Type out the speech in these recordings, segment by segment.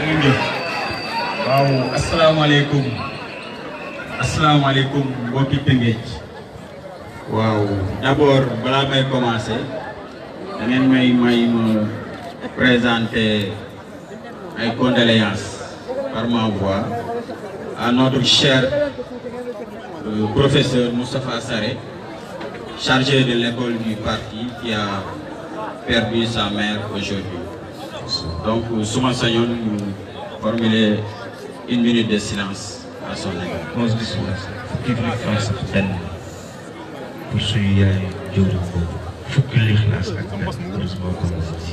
ngeen jëf waaw asalaamaaleykum asalaamaaleykum mbokki Tëngéej waaw d'abord balaa may commencer da ngeen may may ma présenter ay condoléances par ma voix à notre cher euh, professeur Moustapha Sarré chargé de l'école du parti qui a perdu sa mère aujourd'hui donc suma sañoon ñu formuler une minute de silence à son égard. onze bis fukki lixlaas ak benn pour suñu yaay jëwriñ boobu fukki lixlaas ak benn heureusement comme si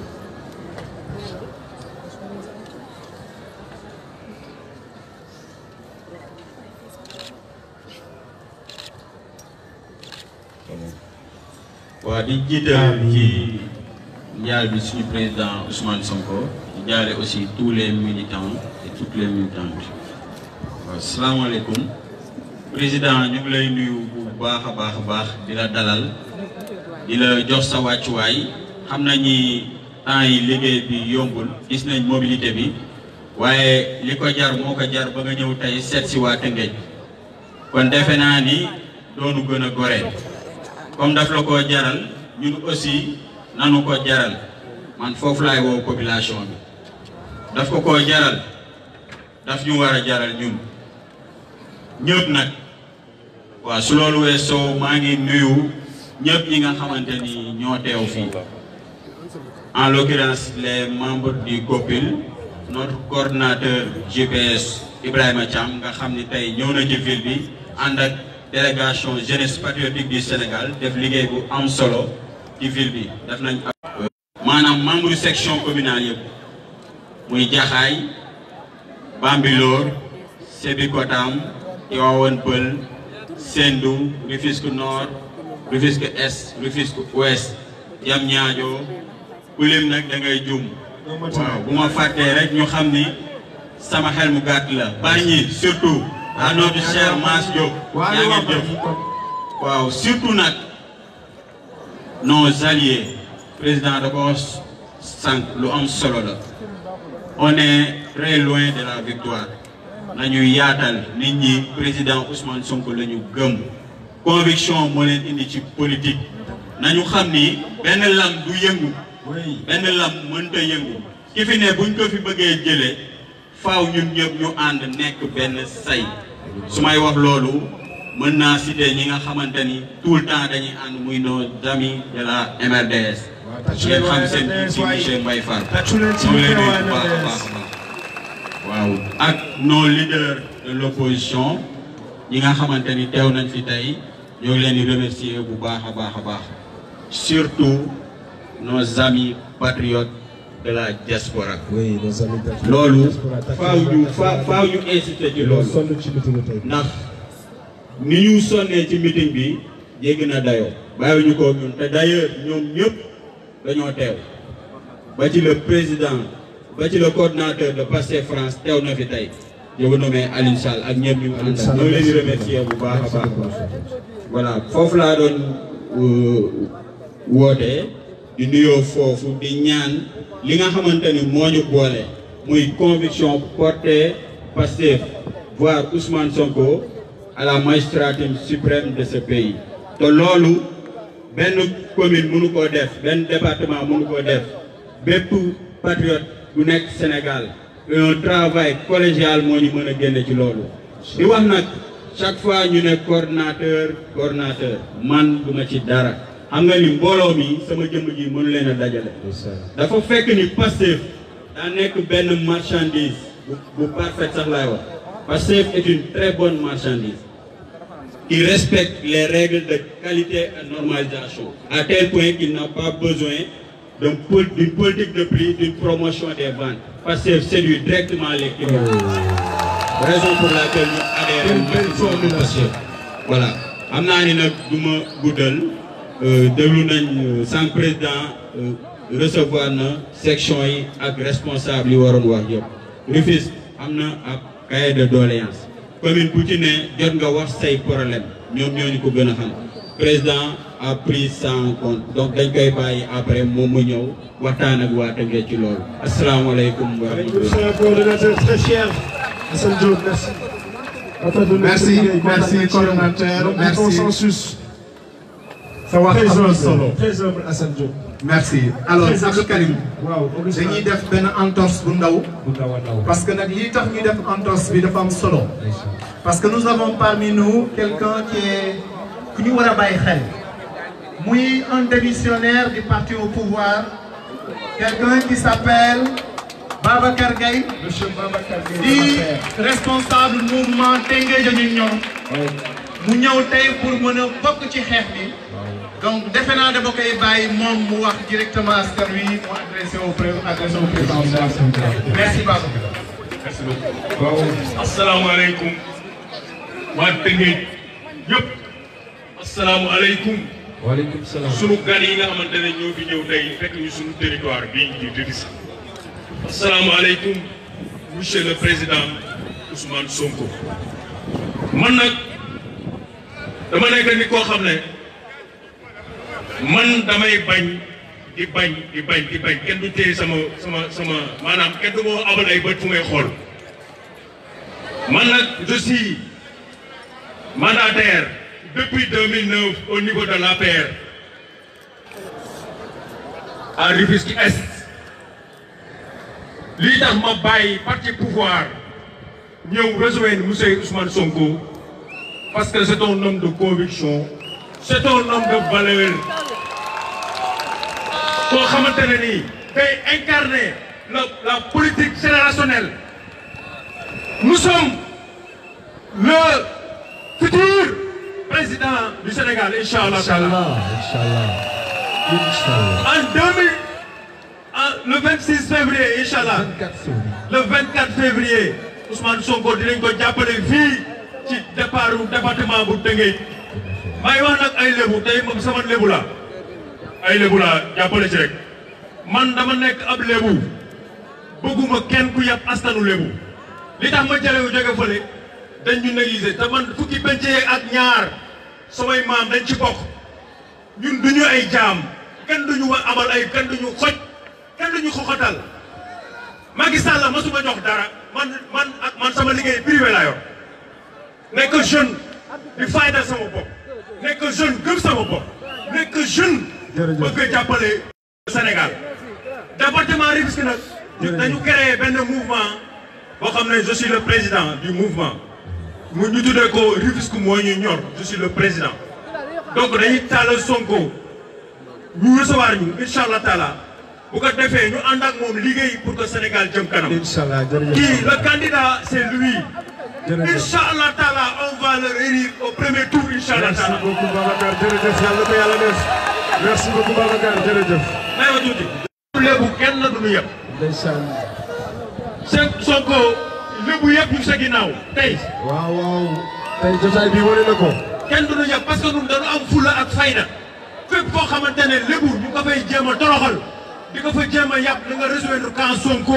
waaw di jiital ci njaal bi suñu président Ousmane Sonko di jaale aussi tous les militants et toutes les militantes waaw salaamaaleykum président ñu ngi lay nuyu bu baax a baax a baax di la dalal di la jox sa wàccuwaay xam nañ ni temps yi liggéey bi yombul gis nañ mobilité bi waaye li ko jar moo ko jar ba nga ñëw tey seet si waa Tëngéej kon defe naa ni doonu gën a goree comme daf la ko jaral ñun aussi nanu ko jaral man foofu laay woo population bi daf ko ko jaral daf ñu war a jaral ñun ñëpp nag waaw su loolu weesoo maa ngi nuyu ñëpp ñi nga xamante ni ñoo teew fii en l'occurrence les membres du COPIL notre coordinateur GPS Ibrahima Thiam nga xam ni tey ñëw na ci ville bi ànd ak délégation jeunesse patriotique du Sénégal def liggéey bu am solo ci ville bi def nañ maanaam membre section communale yëpp muy Jaxaay Bambilor Sébikotane Tivaouane Peulh Sendou Rufisque Nord Rufisque Est Rufisque Ouest Diamniadio ku lim nag da ngay jum waaw bu ma fàttee rek ñu xam ni sama xel mu gàtt la Bargny surtout à notre cher Mass Diop yaa ngeen jëf waaw surtout nag nos alliés président da ko sànq lu am solo la on est très loin de la victoire nañu yaatal nit ñi président Ousmane Sonko la ñu gëm conviction moo leen indi ci politique nañu xam ni benn lam du yëngu benn lam mënta yëngu ki fi ne buñ ko fi bëggee jëlee faaw ñun ñëpp ñu ànd nekk benn say su may wax loolu mën naa citer ñi nga xamante ni tout le temps dañuy ànd muy nos amis de la MRDS ngeen xam seen ci monsieur Mbaye Fall ñoo leen nuyu bu baax a baax waaw ak nos leaders de l'opposition ñi nga xamante ni teew nañ fi tey ñoo ngi leen di remercier bu baax a baax a baax surtout nos amis patriotes de la diaspora oui nos amis patriotes loolu diaspora faaw ñu fa faaw ñu insister ci loolu sonn ci meeting tey ndax ni ñu sonnee ci meeting bi jéggi na dayoo bàyyiwuñu ko ñun te d'ailleurs ñoom ñëpp dañoo teew ba ci le président ba ci le coordinateur de Pastef France teew na fi tey je vous nomme Alioune Sall ak ñëpp ñu àndal ñoo ngi leen di remercier bu baax a baax a baax voilà foofu laa doon wootee di nuyoo foofu di ñaan li nga xamante ni moo ñu boole muy conviction portée Pastef voire Ousmane Sonko à la magistrature suprême de ce pays te loolu benn commune mënu koo def benn département mënu koo def bépp patriote bu nekk Sénégal un travail collégial moo ñu mën a génne ci loolu di wax nag chaque fois ñu ne coordinateur coordinateur man duma ci dara xam nga ni mbooloo mi sama jëmm ji mënu leen a dajale dafa fekk ni Pastef daa nekk benn marchandise bu bu parfaite sax laay wax Pastef est une très bonne marchandise qui respecte les règles de qualité et normalisation à tel point qu'il n'a pas besoin d'un pol- d'une politique de prix d'une promotion des ventes Pastef séduit directement les clients raison pour laquelle ñu adhéré maximum à Pastef voilà xam naa ni nag du ma guddal déglu nañ sans président recevoir na section yi ak responsable yi waroon wax yëpp Rufisque am na ab cahier de doléance commune bu ci ne jot nga wax say problème ñoom ñoo ñu ko gën a xam président a pris ça en compte donc dañ koy bàyyi après moom mu ñëw waxtaan ak waa Tëngéej ci loolu asalaamaaleykum wa rahmatulah. Monsieur le coordonnateur très cher, Hassan Diop, merci. Rafetlu nañ Merci, sa liggéey, merci, kontaan nañ ci yow. coordonnateur, Donc, merci. consensus. sa wax Très am na humble, solo. très humble Hassan Diop. merci alors Très Abdou Karim waaw Augustin. dañuy def benn entorse bu ndaw bu ndaw a ndaw. parce que nag lii tax ñu def entorse bi dafa am solo parce que nous avons parmi nous quelqu'un qui est ku ñu war a bàyyi xel muy un démissionnaire du parti au pouvoir quelqu'un qui s'appelle Babacar Gaye Monsieur Babacar Gueye, di Babacar. responsable mouvement Tëngéej ñu ñor mu ñëw tey pour mën a bokk ci xeex bi donc defe naa dama koy bàyyi moom mu wax directement askan wi mu adressé au pré adressé au président merci Babacar. merci beaucoup. asalaamaaleykum waa Tëngéej yëpp. asalaamaaleykum. waaleykum salaam. sunu gan yi nga xamante ne ñoo fi ñëw tey fekk ñu sunu territoire bii di Rufisque. asalaamaaleykum monsieur le président Ousmane Sonko. man nag dama nekk nit koo xam ne man damay bañ di bañ di bañ di bañ kenn du téye sama sama sama maanaam kenn du ma abal ay bët fu may xool. man nag je suis mandataire depuis 2009 au niveau de l'APR à Rufisque Est lii tax ma bàyyi parti pouvoir ñëw rejoindre monsieur Ousmane Sonko parce que c'est un homme de conviction c'est un homme de valeur koo xamante ne nii day incarner la la politique générationnelle nous sommes le futur président du Sénégal Inch'Allah. Inch'Allah, Inch'Allah. Inch'Allah. En 2000, en- le 26 février Inch'Allah, 24 février. le 24 février Ousmane Sonko dinañ ko jàppale fii ci départ département bu Tëngéej. may wax nag ay lébu tey moom sama lébu la ay lébu la jàppale ci rek man dama nekk ab lébu bëgguma kenn ku yàpp askanu lébu li tax ma jëlee wu jóge fële dañ ñu négliger te man fukki pencee ak ñaar samay maam dañ ci bokk ñun duñu ay jaam kenn duñu wa amal ay kenn duñu xoj kenn duñu xoxatal Macky Sall masuma jox dara man man ak man sama liggéey privé laa yor nekk jeune di fayda sama bopp nekk jeune gëm sama bopp nekk jeune Jërëjëf. bëgg a jàppale Sénégal département Rufisque nag ñu dañu créé benn mouvement boo xam ne je suis le président du mouvement mu ñu tuddee ko Rufisque moo ñu ñor je suis le président donc dañuy tàllal Sonko ñu recevoir ñu incha allah taala bu ko defee ñu ànd ak moom liggéey pour que Sénégal jëm kanam Inch'Allah, jërëjëf. kii le candidat c'est lui Jërëjëf. incha allah taala on va le élire au premier tour incha allah Merci taala beaucoup Babacar jërëjëf yàlla ko yàlla def. Merci beaucoup Babacar jërëjëf. may ma tuuti lébu kenn du ñu yëpp Ndeysaan. seen Sonko lébu yëpp ñu sa ginnaaw tey waaw waaw. tey jotaay bi wane na ko. kenn du ñu yëpp parce que ñun dañu am fulla ak fayda fépp foo xamante ne lébu ñu ko fay jéem a toroxal di ko fa jéem a yàpp da nga rejoindre camp Sonko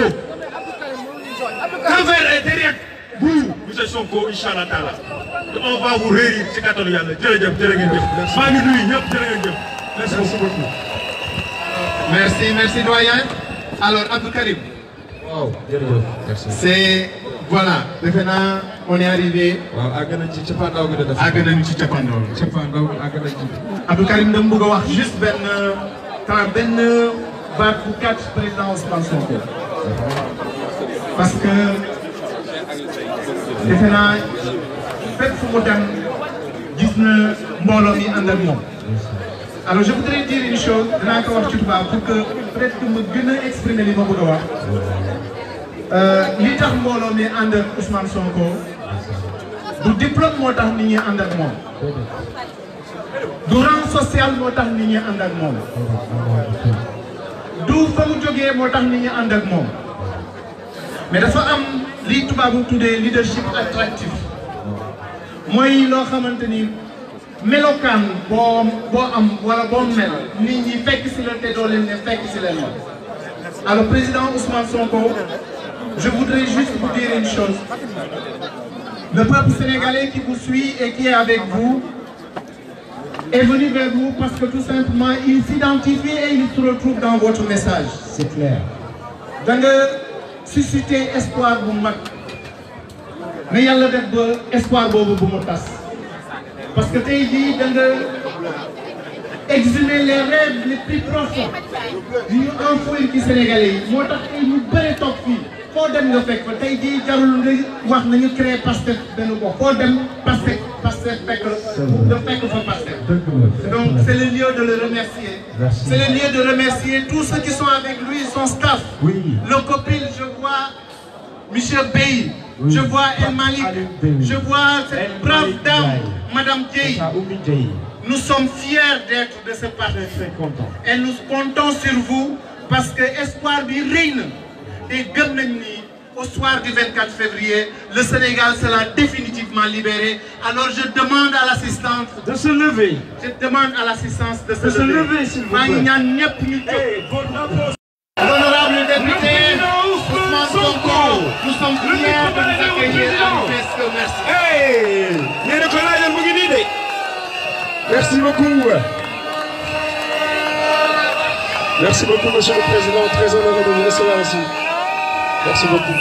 Cap-Vert est derrière vous monsieur Sonko incha allah taala te on va vous réélire ci kattanu yàlla jërëjëf jërë ngeen jëf maa ngi nuyu ñëpp jërë ngeen jëf merci Merci beaucoup. beaucoup. merci merci doyen alors Abdou Karim waaw jërëjëf. merci. c'est voilà defe naa on est arrivé waaw àgg nañ ci cappaandaw gi de def. àgg nañu ci cappaandaw bi. cappaandaw gi àgg nañ ci. Abdou Karim dama bëgg a wax juste benn temps benn baat bu gàtt président Ousmane Sonko parce que defe naa fépp fu mu dem gis na mbooloo mi ànd ak moom. alors je voudrais dire une chose dinaa ko wax ci tubaab pour que peut-être que ma gën a exprimer li ma bëgg a wax li tax mbooloo mi ànd ak Ousmane Sonko du diplôme moo tax nit ñi ànd ak moom. du rang social moo tax nit ñi ànd ak moom du fa mu jógee moo tax nit ñi ànd ak moom mais dafa am li tubaabu tuddee leadership attractif mooy loo xamante ni melokaan boo boo am wala boo mel nit ñi fekk si la te doo leen ne fekk si leen moom alors président Ousmane Sonko je voudrais juste vous dire une chose le peuple sénégalais qui vous suit et qui est avec vous est venu vers vous parce que tout simplement il s'identifie et il se retrouve dans votre message. C'est clair. da nga susciter espoir bu mag mais yàlla def ba espoir boobu bu mu tas parce que tey jii da nga exhumer les rêves les plus profonds yu ñu enfouir ci Sénégalais yi moo tax tey ñu bëri toog fii foo dem nga fekk fa tey jii jarul nga wax nañu créer Pastef benn gox foo dem Pastef Pastef fekk nga fekk fa Pastef donc c'est le lieu de le remercier Merci. c'est le lieu de remercier tous ceux qui sont avec lui son staff Oui. le copil je vois Monsieur Bey je vois El Malik Alioune Bey. je vois cette El brave Malik dame Ndiaye. Madame Dieye Ça, Oumi Diaye. nous sommes fiers d'être de ce parti Très, très content. et nous comptons sur vous parce que espoir bi rëy na te gëm nañ ni au soir du 24 février le Sénégal sera définitivement libéré alors je demande à l'assistance De se lever. je demande à l'assistance de se De se lever lever, s'il vous maa ngi plaît. ñaan ñëpp ñu jóg Hey, votre drapeau. Honorable député Ousmane Ousmane Sonko nous sommes fiers de vous accueillir à l'UPSC merci Hey yéen a ko laajal mu ngi nii de. Merci beaucoup. Merci beaucoup, Monsieur le Président. Très honoré de vous recevoir ici. Merci beaucoup.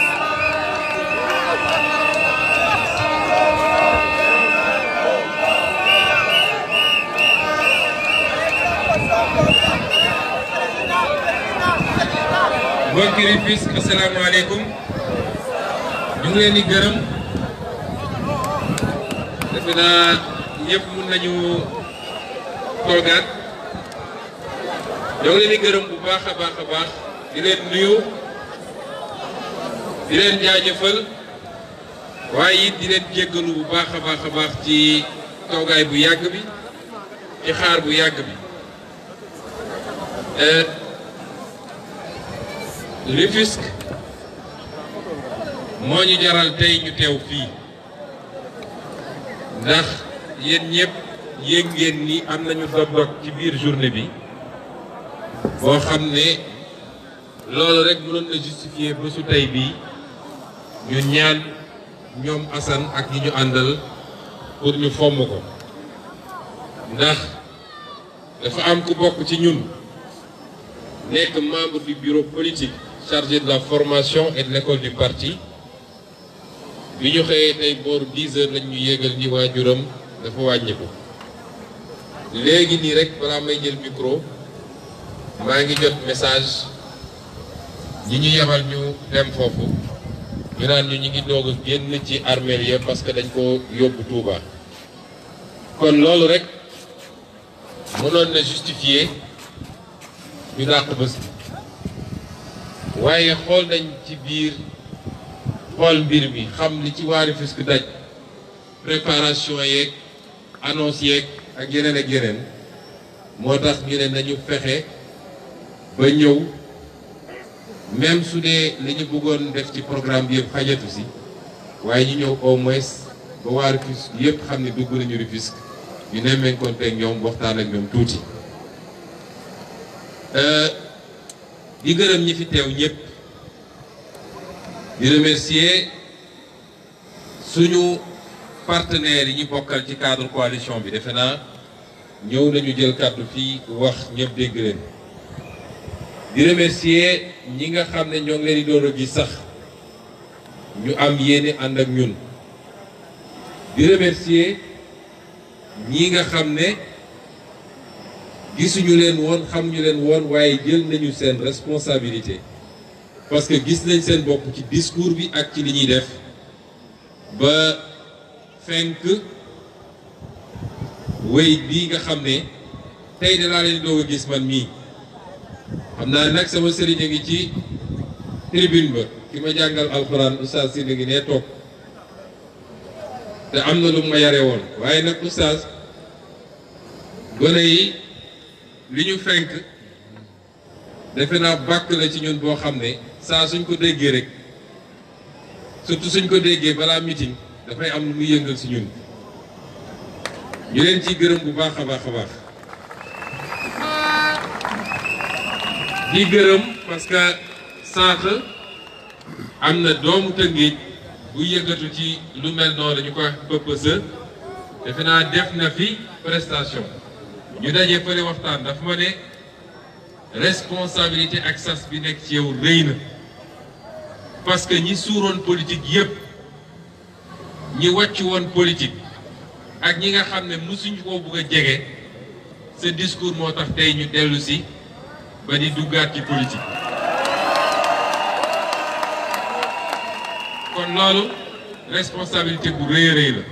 mbokki Rufisque asalaamaaleykum ñu ngi leen di gërëm defe naa ñëpp mun nañu toogaat ñoo ngi leen di gërëm bu baax a baax a baax di leen nuyu di leen jaajëfal waaye it di leen jéggalu bu baax a baax a baax ci toogaay bu yàgg bi ci xaar bu yàgg bi. Euh, Rufisque moo ñu jaral tey ñu teew fii ndax yéen ñëpp yéeg ngeen ni am nañu dog-dog ci biir journée bi boo xam ne loolu rek mënoon na justifier bésu tey bii ñu ñaan ñoom Assane ak ñi ñu àndal pour ñu fomm ko ndax dafa am ku bokk ci ñun nekk membre du bureau politique chargé de la formation et de l'école du parti bi ñu xëyee tey booru 10 heures lañ ñu yéegal ni waajuram dafa wàññiku léegi nii rek balaa may jël micro maa ngi jot message ñi ñu yebal ñu dem foofu ñu naan ñu ñu ngi doog a génn ci armeel ya parce que dañ ko yóbbu Touba kon loolu rek mënoon na justifier ñu dàq bés bi waaye xool nañ ci biir xool mbir mi xam li ci waa Rufisque daj préparation yeeg annonce yeeg ak yeneen ak yeneen moo tax ñu ne nañu fexe ba ñëw même su dee li ñu bëggoon def ci programme bi yëpp xajatu si waaye ñu ñëw au moins ba waa Rufisque yëpp xam ne dugg nañu Rufisque ñu nemmeekoonte ak ñoom waxtaan ak ñoom tuuti. di gërëm ñi fi teew ñëpp di remercier suñu partenaires yi ñu bokkal ci cadre coalition bi defe naa ñëw nañu jël kàddu fii wax ñëpp dégg leen di remercier ñi nga xam ne ñoo ngi leen di door a gis sax ñu am yéene ànd ak ñun di remercier ñi nga xam ne gisuñu leen woon xamuñu leen woon waaye jël nañu seen responsabilité parce que gis nañ seen bopp ci discours bi ak ci li ñuy def ba fenk wéy bii nga xam ne tey de laa leen doog a gis man mii xam naa nag sama sëriñ a ngi ci tribune ba ki ma jàngal alxuraan oustaz si ngi nee toog te am na lu ma yare woon waaye nag oustaz gone yi li ñu fenk defe naa bàkk la ci ñun boo xam ne saa suñ ko déggee rek surtout suñ ko déggee balaa meeting dafay am lu muy yëngal si ñun ñu leen ciy gërëm bu baax a baax a baax di gërëm parce que sànq am na doomu Tëngéej bu yëngatu ci lu mel noonu dañu ko wax PPSE defe naa def na fi prestation ñu dajee fële waxtaan daf ma ne responsabilité ak sas bi nekk ci yow rëy na parce que ñi suuroon politique yépp ñi wàcc woon politique ak ñi nga xam ne mësuñu koo bëgg a jege sa discours moo tax tey ñu dellu si ba di duggaat ci politique kon loolu responsabilité bu rëy a rëy la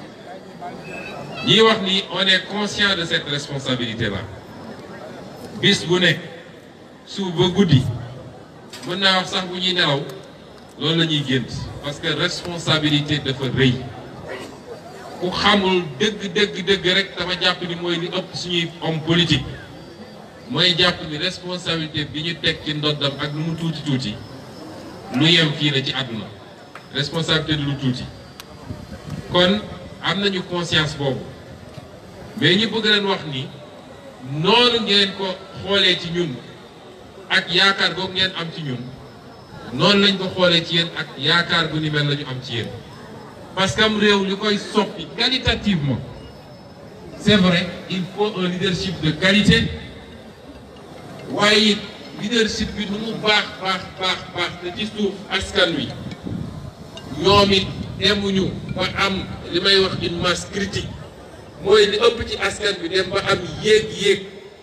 ñiy wax ni on est conscient de cette responsabilité là bis bu nekk suuf ba guddi mën naa wax sax bu ñuy nelaw loolu la ñuy gént parce que responsabilité dafa rëy ku xamul dëgg dëgg dëgg rek dama jàpp ni mooy li ëpp suñuy homme politique mooy jàpp ni responsabilité bi ñu teg ci ndoddam ak lu mu tuuti tuuti lu yem fii la ci àdduna responsabilité du lu tuuti kon am nañu conscience boobu mais ñu bëgg leen wax ni noonu ngeen ko xoolee ci ñun ak yaakaar googu ngeen am ci ñun noonu lañ ko xoolee ci yéen ak yaakaar gu ni mel la ñu am ci yéen parce que am réew li koy soppi qualitativement c'est vrai il faut un leadership de qualité waaye it leadership bi nu mu baax baax baax baax te ci suuf askan wi ñoom it demuñu ba am li may wax une masse critique mooy li ëpp ci askan bi dem ba am yéeg-yéeg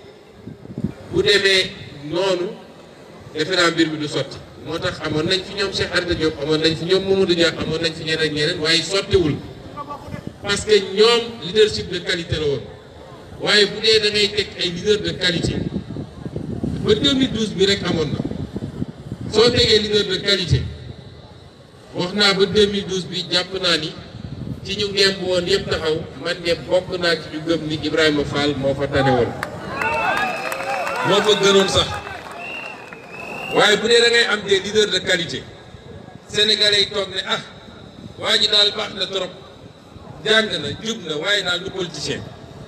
bu demee noonu defe naa mbir mi du sotti moo tax amoon nañ fi ñoom Cheikh Anta Diop amoon nañ fi ñoom Mamadou Dia amoon nañ fi ñeneen ñeneen waaye sottiwul parce que ñoom leadership de qualité la woon waaye bu dee da ngay teg ay leader de qualité ba 2012 bi rek amoon na soo tegee leader de qualité wax naa ba 2012 bi jàpp naa ni ci ñu ngemb woon yëpp taxaw man de bokk naa ci ñu gëm ni Ibrahima Fall moo fa tane woon moo fa gënoon sax waaye bu dee da ngay am des leaders de qualité sénégalais yi toog ne ah waa ji daal baax na trop jàng na jub na waaye daal du politicien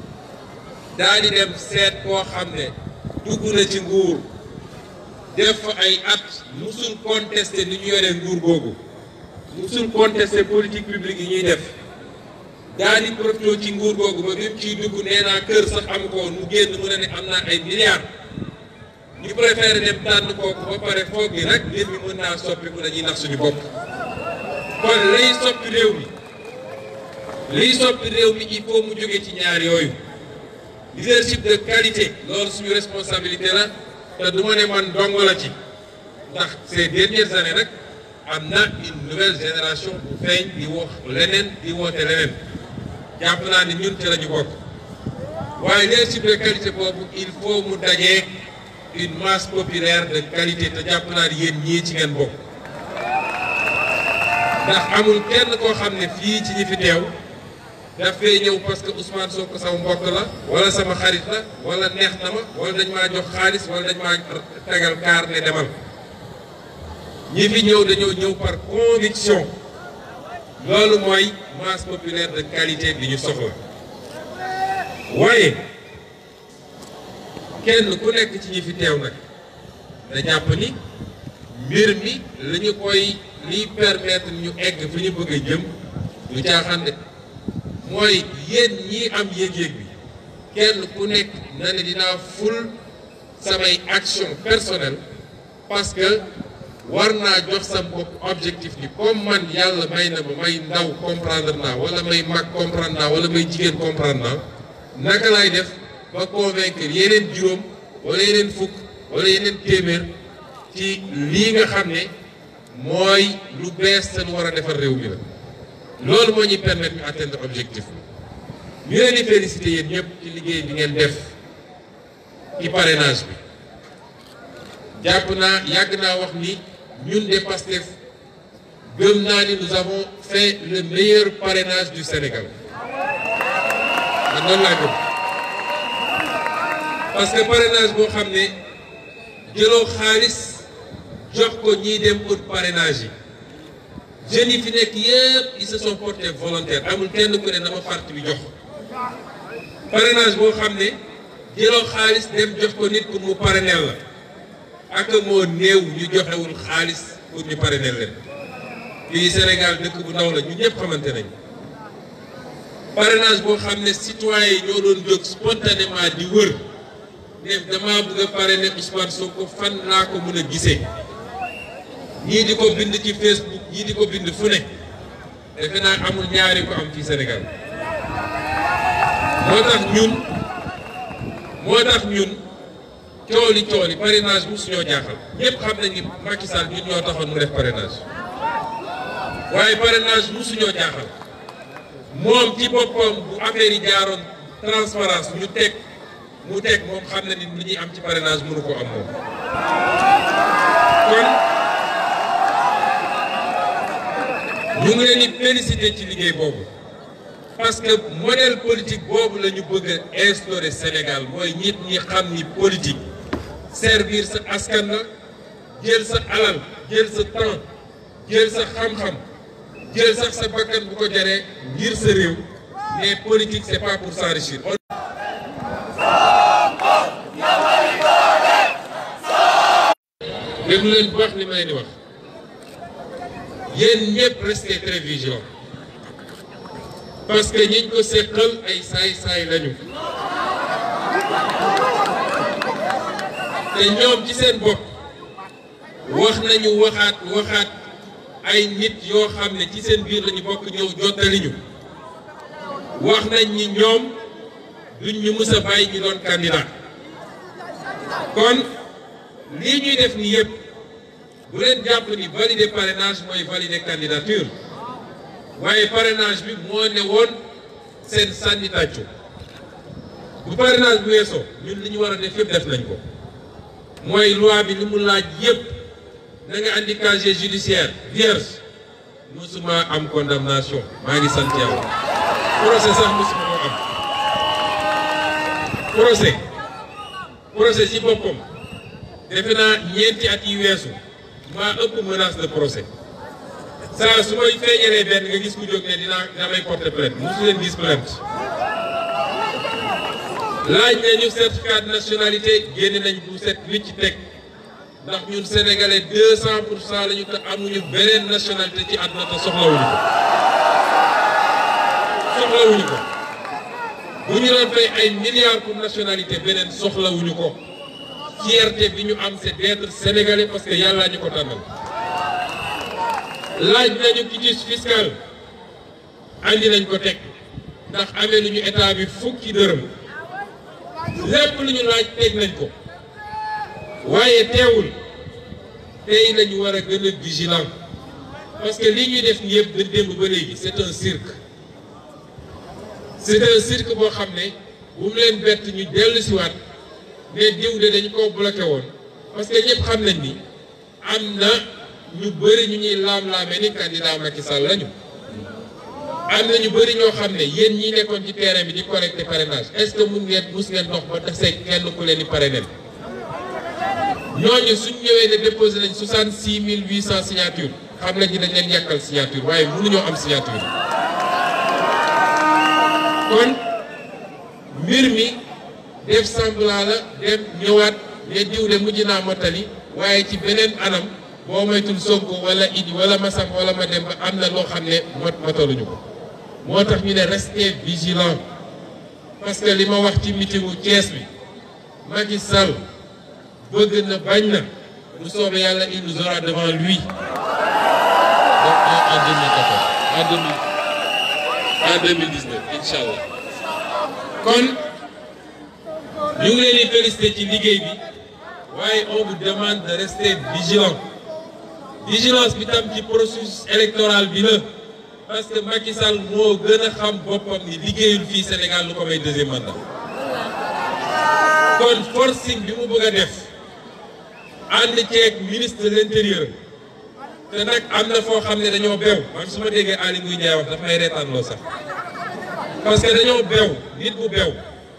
daa di dem seet koo xam ne dugg na ci nguur def fa ay at musul contester ni ñu yoree nguur googu musul contester politique publique yi ñuy def daa di profité ci nguur googu ba bi mu ciy dugg nee naa kër sax am ko woon mu génn mu ne ne am naa ay milliards ñu préféré dem tànn kooku ba pare foog ni rek mbir mi mën naa soppiku dañuy nax suñu bopp kon lay soppi réew mi liy soppi réew mi il faut mu jóge ci ñaar yooyu leadership de qualité loolu suñu responsabilité la te du ma ne man dong la ci ndax ces dernières années rek am na une nouvelle génération bu feeñ di wax leneen di woote leneen jàpp naa ne ñun ci la ñu bokk waaye leadership de qualité boobu il faut mu dajee une masse populaire de qualité te jàpp naa ne yéen ñii ci ngeen bokk ndax amul kenn koo xam ne fii ci ñi fi teew daf fay ñëw parce que Ousmane Sonko sama mbokk la wala sama xarit la wala neex na ma wala dañ maa jox xaalis wala dañ maa tegal kaar ne demal ñi fi ñëw dañoo ñëw par conviction loolu mooy masse populaire de qualité bi ñu soxla waaye kenn ku nekk ci ñi fi teew nag da jàpp ni mbir mi la ñu koy liy permettre ñu egg fi ñu bëgg a jëm du caaxaan de mooy yéen ñii am yéeg-yéeg bi kenn ku nekk na ne dinaa ful samay action personnelle parce que war naa jox sa bopp objectif ni comme man yàlla may na ma may ndaw comprendre naa wala may mag comprendre naa wala may jigéen comprendre naa naka laay def ba convaincre yeneen juróom wala yeneen fukk wala yeneen téeméer ci lii nga xam ne mooy lu bees te lu war a defar réew mi la loolu moo ñuy permettre ñu atteindre objectif bi ñu leen di féliciter yéen ñëpp ci liggéey bi ngeen def ci parrainage bi jàpp naa yàgg naa wax ni ñun de Pastef gëm naa ni nous avons fait le meilleur parrainage du Sénégal man noonu laa gëm parce que parrainage boo xam ne jëloo xaalis jox ko ñiy dem ut parrainage yi jeunes yi fi nekk yëpp ils se sont portés volontaires amul kenn ku ne dama parti bi jox parrainage boo xam ne jëloo xaalis dem jox ko nit pour mu parrainel la ak moo néew ñu joxewul xaalis pour ñu parrainel leen fii Sénégal dëkk bu ndaw la ñun ñëpp xamante nañ parrainage boo xam ne citoyen yi ñoo doon jóg spontanément di wër ne dama bëgg a parrainer Ousmane Sonko fan laa ko mën a gisee ñii di ko bind ci Facebook ñii di ko bind fu ne defe naa amul ñaari ko am fii Sénégal moo tax ñun moo tax ñun cooli cooli parrainage mu suñoo jaaxal ñëpp xam nañ ni Macky Sall ñun ñoo taxoon mu def parrainage waaye parrainage mu suñoo jaaxal moom ci boppam bu affaire yi jaaroon transparence ñu teg mu teg moom xam na ni li ñuy am ci parrainage mënu ko am moom kon ñu ngi leen di féliciter ci liggéey boobu parce que modèle politique boobu la ñu bëgg a instaurer Sénégal mooy nit ñi xam ni politique servir sa askan la jël sa alal jël sa temps jël sa xam-xam jël sax sa bakkan bu ko jaree ngir sa réew mais politique c'est pas pour s'enrichir déglu leen bu baax li ma leen di wax yéen ñëpp restez très vigilants parce que ñiñ ko seqal ay saay-saay lañu te ñoom ci seen bopp wax nañu waxaat waxaat ay nit yoo xam ne ci seen biir lañu bokk ñëw jottali ñu wax nañ ni ñoom duñ ñu mës a bàyyi ñu doon candidat kon lii ñuy def ni yëpp bu leen jàpp ni valider parrainage mooy valider candidature waaye parrainage bi moo ne woon seen sànni tàccu bu parrainage bu weesoo ñun li ñu war a def yëpp def nañ ko mooy loi bi li mu laaj yëpp na nga andi casier judiciaire vierge musuma am condamnation maa ngi sant yàlla procès sax musuma ko am procès procès ci boppam defe naa ñeenti at yi weesu maa ëpp menace de procès saa su may feeñalee benn nga gis ku jóg ne dinaa damay porter plainte mosu leen gis plainte laaj nañu certificat de nationalité génne nañ bu set wicc teg ndax ñun sénégalais deux cent pour cent la ñu te amuñu beneen nationalité ci àdduna te soxlawuñu ko soxlawuñu ko bu ñu doon fay ay milliards pour nationalité beneen soxlawuñu ko fierté bi ñu am c'est d'être sénégalais parce que yàllaa ñu ko tànnal laaj nañu quitus fiscal andi nañ ko teg ndax amee lu ñu état bi fukki dërëm lépp lu ñu laaj teg nañ ko waaye teewul tey lañu war a gën a vigilant parce que lii ñuy def ni yëpp da démb ba léegi c'est un cirque c'est un cirque boo xam ne bu mu leen bett ñu dellu si waat ne diw de dañu ko bloqué woon parce que ñëpp xam nañ ni am na ñu bëri ñu ñuy laam-laamee ni candidat Macky Sall lañu am na ñu bëri ñoo xam ne yéen ñi nekkoon ci terrain bi di collecté parrainage est-ce que mun ngeen mus ngeen dox ba tase kenn ku leen di parrainer ñooñu suñ ñëwee ne déposé nañ 66 800 signatures xam nañ ni dañ leen yàkkal signature waaye mënuñoo am signature kon mbir mi def semblant la dem ñëwaat ne diw de mujj naa mottali waaye ci beneen anam boo moytul Sonko wala Idi wala Massam wala Mademba am na loo xam ne mot motaluñu ko moo tax ñu ne restez vigilant parce que li ma wax ci meetingu Thiès bi Macky Sall bëgg na bañ na bu soobee yàlla il nous aura devant lui donc en 2014 en 2000 en 2019 incha allah kon ñu ngi leen di féliciter ci liggéey bi waaye on vous demande de rester vigilant vigilance bi tam ci processus électoral bi la parce que Macky Sall moo gën a xam boppam ni liggéeyul fii Sénégal lu ko may deuxième mandat kon forcing bi mu bëgg a def ànd ceeg ministre de l'intérieur te nag am na foo xam ne dañoo bew man su ma déggee Aly Ngouille Ndiaye wax daf may reetaan loo sax parce que dañoo bew nit bu bew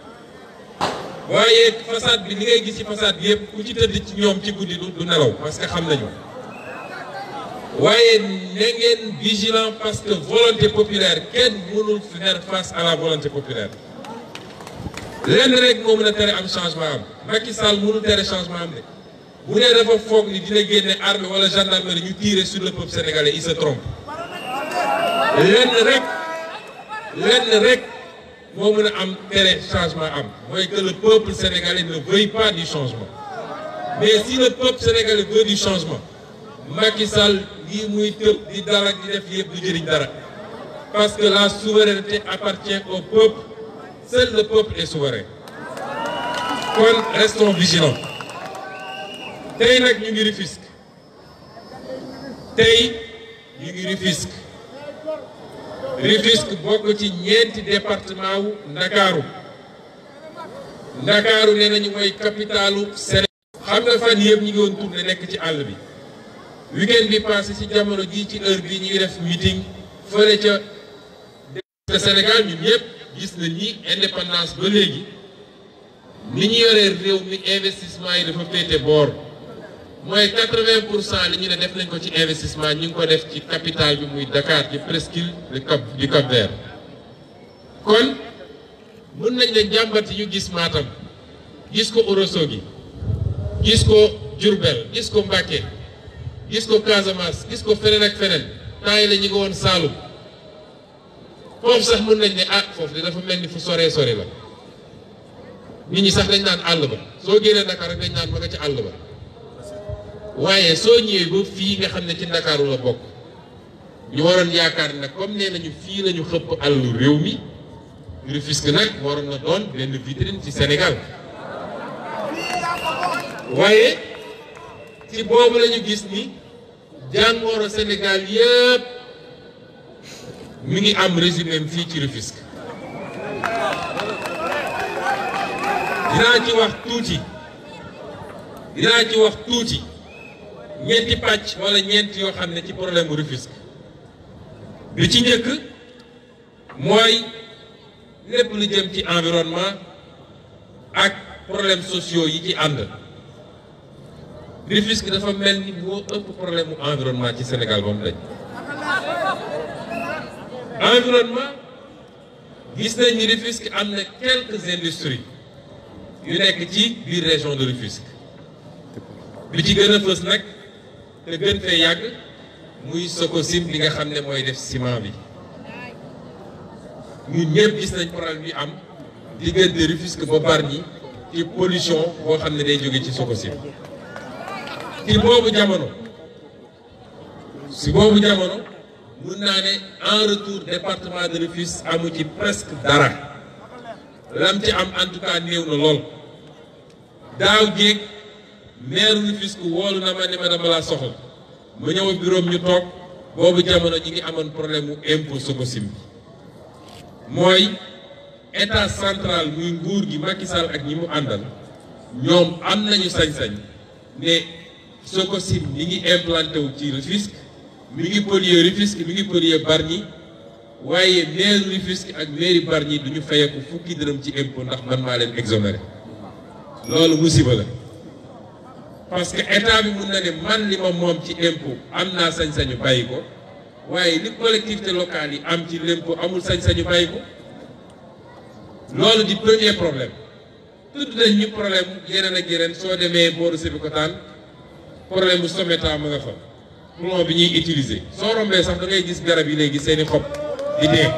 waaye façade bi li ngay gis ci façade bi yëpp ku ci tëdd ci ñoom ci guddi du nelaw parce que xam nañu waaye na ngeen vigilant parce que volonté populaire kenn mënul faire face à la volonté populaire lenn rek moo mën a tere am changement am Macky Sall mënul tere changement am de bu dee dafa foog ni dina génne armée wala gendarmerie ñu tirer sur le peuple sénégalais il se trompe lenn rek lenn rek moo mën a am tere changement am mooy que le peuple sénégalais ne veuille pas du changement mais si le peuple sénégalais veut du changement Macky Sall lii muy tëb di dara di def yëpp du jëriñ dara parce que la souveraineté appartient au peuple seul le peuple est souverain kon restons vigilants tey nag ñu ngi Rufisque tey ñu ngi Rufisque Rufisque bokk ci ñeenti département wu Ndakaaru Ndakaaru nee nañu mooy capitalu Sénégal xam nga fan yëpp ñu ngi woon tourné nekk ci àll bi weekend bi passé ci jamono jii ci heure bii ñu ngi def meeting fële ca te Sénégal ñun ñëpp gis nañ ni indépendance ba léegi ni ñu yoree réew mi investissement yi dafa féete boor mooy quatre-vingt pour cent li ñu ne def nañ ko ci investissement ñu ngi ko def ci capitale bi muy Dakar ci presqu'île du Cap du Cap Vert kon mën nañ ne jàmbat yi ñu gis Matam gis ko Ourossogui gis ko Diourbel gis ko Mbacké gis ko Casamance gis ko feneen ak feneen temps yi la ñu ngi woon Saloum foofu sax mën nañ ne ah foofu de dafa mel ni fu soree sore la nit ñi sax dañ naan àll ba soo génnee Dakar rek dañ naan ma nga ci àll ba waaye soo ñëwee ba fii nga xam ne ci Ndakaaru la bokk ñu waroon yaakaar nag comme nee nañu fii lañu xëpp àllu réew mi Rufisque nag waroon na doon benn vitrine ci Sénégal waaye ci boobu lañu gis ni jàngoro Sénégal yëpp mi ngi am résumé fii ci Rufisque dinaa ci wax tuuti dinaa ci wax tuuti ñeenti pàcc wala ñeent yoo xam ne ci problème mu Rufisque bi ci njëkk mooy lépp lu jëm ci environnement ak problème sociaux yi ci ànd Rufisque dafa mel ni moo ëpp problème mu environnement ci Sénégal ba mu dañ environnement gis nañ ni Rufisque am na quelques industries yu nekk ci biir région de Rufisque bi ci gën a fës nag te gën fee yàgg muy Sococim li nga xam ne mooy def ciment bi ñun ñëpp gis nañ problème bi am diggante Rufisque ba Bargny ci pollution boo xam ne day jóge ci Sococim ci boobu jamono si boobu jamono mun naa ne en retour département de Rufisque amu ci presque dara lam ci am en tout cas néew na lool daaw jéeg maire Rufisque woolu na ma ne ma dama laa soxla ma ñëw bureau ñu toog boobu jamono ñi ngi amoon problème mu impôt Sococim bi mooy état central muy nguur gi Macky Sall ak ñi mu àndal ñoom am nañu sañ-sañ ne Sococim mi ngi implanté wu ci Rufisque mi ngi polluer Rufisque mi ngi polluer Bargny waaye maire Rufisque ak mairie Bargny du ñu fayeeku fukki dërëm ci impôt ndax man maa leen exonéré loolu musiba la parce que état bi mun na ne man li ma moom ci impôt am naa sañ-sañu bàyyi ko waaye li collectivité locale yi am ci l'impôt amul sañ-sañu bàyyi ko loolu di premier problème tudd nañ ñu problème yeneen ak yeneen soo demee booru Sébikotane problème bu Someta ma nga fa plomb bi ñuy utiliser soo rombee sax da ngay gis garab yi léegi seeni xob di dee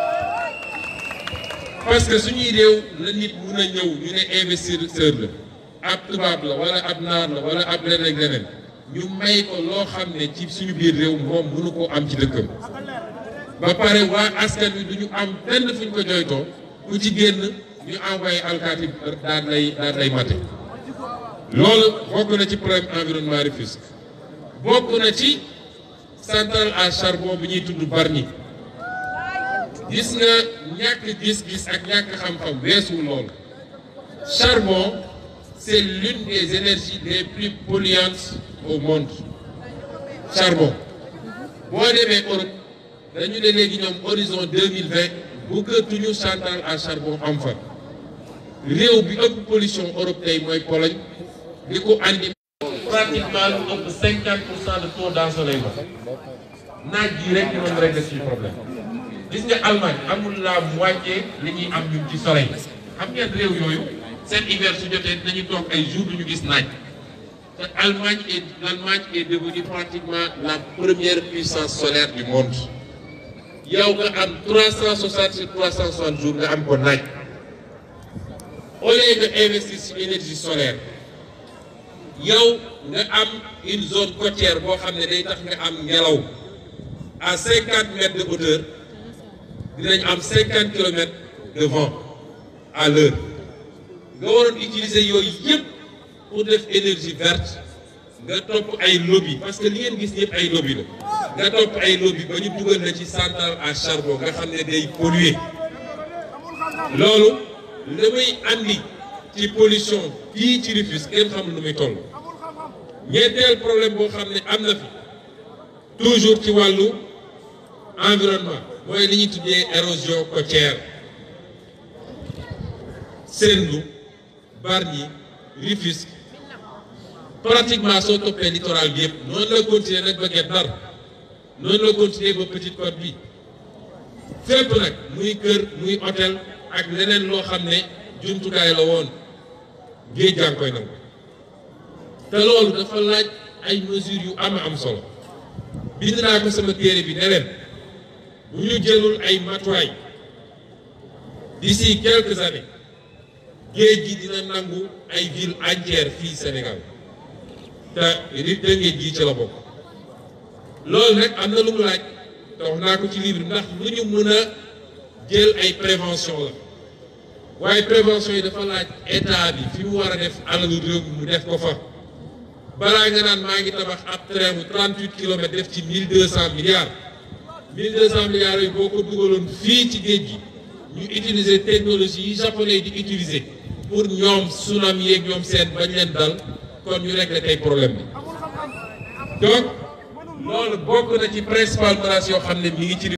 parce que suñuy réew la nit mun a ñëw ñu ne investisseur la ab tubaab la wala ab naar la wala ab leneen ak leneen ñu may ko loo xam ne ci suñu biir réew moom mënu koo am ci dëkkam ba pare waa askan wi du ñu am benn fu ñu ko jooytoo ku ci génn ñu envoyé alkaati daan lay daan lay mate loolu bokk na ci problème environnement Rufisque bokk na ci centrale à charbon bi ñuy tudd Bargny gis nga ñàkk gis-gis ak ñàkk xam-xam weesu loolu charbon c'est l'une des énergies les plus polluantes au monde charbon boo demee Europe dañu ne léegi ñoom horizon 2020 bëggatuñu centrale à charbon am fa réew bi ëpp pollution Europe tey mooy Pologne di ko andi pratiquement lu ëpp 50 pour cent de taux d'ensoleillement naaj ji rek ñu mën régler suñu problème gis nga Allemagne amul la moitié li ñuy am ñun ci soleil xam ngeen réew yooyu seen hiver su jotee dinañu toog ay jours duñu gis naaj te Allemagne est l'Allemagne est devenue pratiquement la première puissance solaire du monde yow nga am 360 sur 360 jours nga am ko naaj au lieu nga investir ci énergie solaire yow nga am une zone côtière boo xam ne day tax nga am ngelaw à 50 mètres de hauteur dinañ am 50 kilomètres de vent à l'heure nga waroon utiliser yooyu yëpp pour def énergie verte nga topp ay lobby parce que li ngeen gis yëpp ay lobby la nga topp ay lobby ba ñu dugal na ci centrale à charbon nga xam ne day polluer loolu li muy andi ci pollution fii ci Rufisque kenn xamul nu muy toll ñeenteel problème boo xam ne am na fi toujours ci wàllu environnement mooy li ñuy tuddee érosion côtière Sendou Bargny Rufisque pratiquement soo toppee littoral bi yëpp noonu la continuer nag ba Guet Ndar noonu la continuer ba Petite Côte bi fépp nag muy kër muy hôtel ak leneen loo xam ne jumtukaay la woon géej gaa ngi koy nangu te loolu dafa laaj ay mesures yu am am solo bind naa ko sama téere bi ne leen bu ñu jëlul ay matuwaay d'ici quelques années géej gi dina nangu ay ville entière fii Sénégal te rit de géej gi ci la bokk loolu nag am na lu mu laaj te wax naa ko ci livre ndax lu ñu mën a jël ay prévention la waaye prévention yi dafa laaj état bi fi mu war a def alalu réew mi mu def ko fa balaa nga naan maa ngi tabax ab train bu 38 kilomètres def ci 1200 milliards 1200 milliards yooyu boo ko dugaloon fii ci géej gi ñu utiliser technologie yi japonais di utiliser pour ñoom tsunami yeeg ñoom seen bañ leen dal kon ñu régler tey problème bi donc loolu bokk na ci principal menace yoo xam ne mi ngi ci